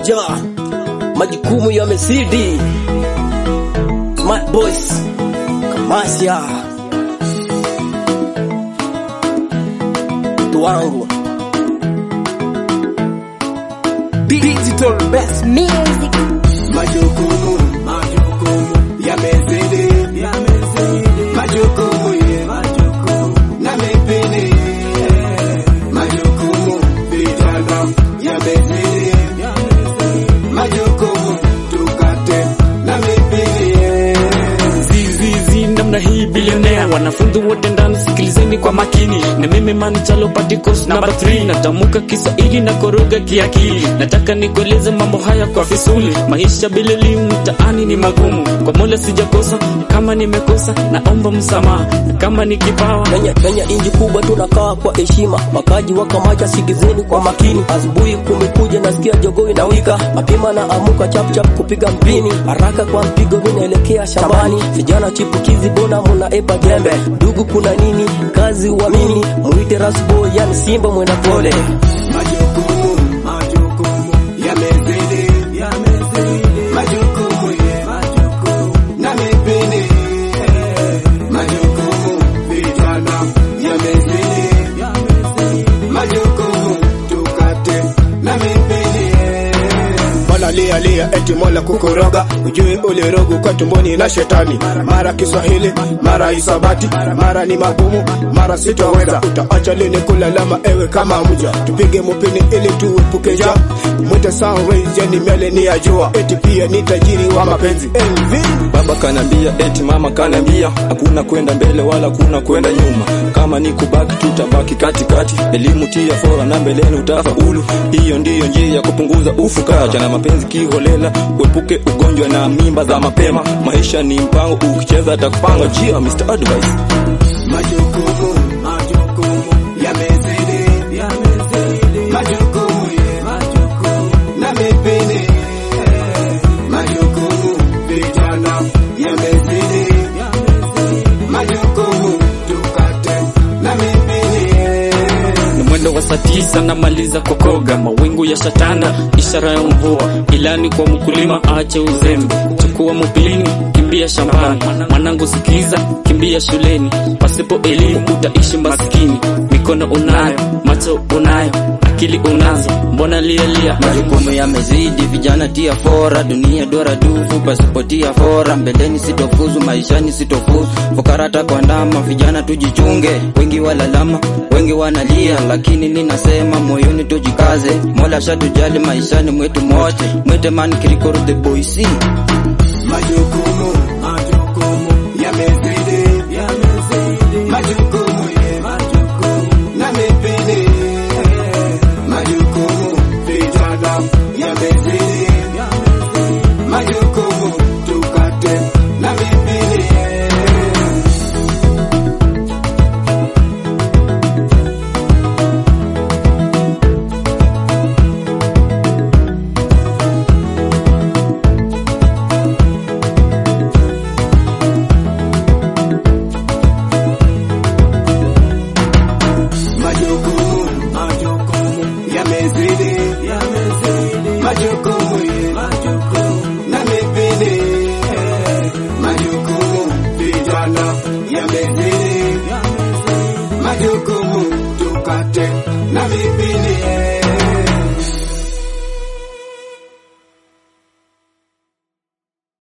moja, majukumu yamezidi. Smart boys, Kamasya, mtu wangu digital best Music. Majukumu, majukumu yamezidi, yamezidi. Majukumu ye, majukumu na mipini. Majukumu vijana yamezidi, yamezidi. Majukumu tukate na mipini. zizizi namna hii bilionea wanafunzi wote ndani sikilizeni kwa makini na mimi manichalo patikos namba 3 natamuka kiswahili na koroga kiakili nataka nikueleze mambo haya kwa fisuli maisha bila elimu mtaani ni magumu kwa mola sijakosa kama nimekosa naomba msamaha na kama ni kipawa Kenya, Kenya inji kubwa tunakaa kwa heshima, wakaji wa Kamacha sikizeni kwa makini. Asubuhi kumekuja nasikia jogoo inawika, mapema na amuka chap chap kupiga mpini, haraka kwa mpigo vinaelekea shambani. Vijana chipukizi bona muna epa jembe, ndugu kuna nini? Kazi uamini, muite rasbo yani simba mwenda pole. Majukumu, majukumu yamezidi, yamezidi. Majukumu ye, majukumu na mipini. Majukumu vijana yamezidi, yamezidi. Majukumu tukate na mipini. Mola lia lia eti mola kukoroga, ujui ulirogu kwa tumboni na shetani. Mara Kiswahili, mara hisabati, mara ni magumu, mara sitoweza. Utaacha lini kulalama ewe kama mja? Tupige mupini ili tuepuke njaa. Mwite Sunrise, yani miale ni ya jua, eti pia ni tajiri wa mapenzi. LV Baba kanambia eti mama kanambia, hakuna kwenda mbele wala hakuna kwenda nyuma. Kama ni kubaki tutabaki katikati, elimu tia fora na mbeleni utafaulu. Hiyo ndiyo njia ya kupunguza ufukaji na mapenzi kiholela, uepuke ugonjwa na mimba za mapema. Maisha ni mpango, ukicheza atakupanga njia. Mr Advice. Majukumu, majukumu yamezidi, yamezidi. Majukumu ye, majukumu na mipini. Majukumu vijana yamezidi, yamezidi. Majukumu tukate na mipini. ni mwendo wa saa tisa namaliza kukoga, mawingu ya shatanda, ishara ya mvua. Ilani kwa mkulima aache uzembe, chukua mupini, kimbia shambani. Mwanangu sikiza, kimbia shuleni, pasipo elimu utaishi maskini. Mikono unayo, macho unayo, akili unazo, mbona lialia? majukumu yamezidi, vijana tia fora, dunia dora dufu, pasipotia fora, mbeleni sitofuzu, maishani sitofuzu, fukarata kwa ndama, vijana tujichunge, wengi walalama, wengi wanalia, lakini ninasema moyoni tujikaze, mola shatujali maishani mwetu mote, mwete man kirikoro the boy see Majukumu, majukumu yamezidi, yamezidi. Majukumu ye, majukumu na mipini. Majukumu vijana yamezidi, yamezidi. Majukumu tukate na mipini. Majukumu, majukumu yamezidi, yamezidi.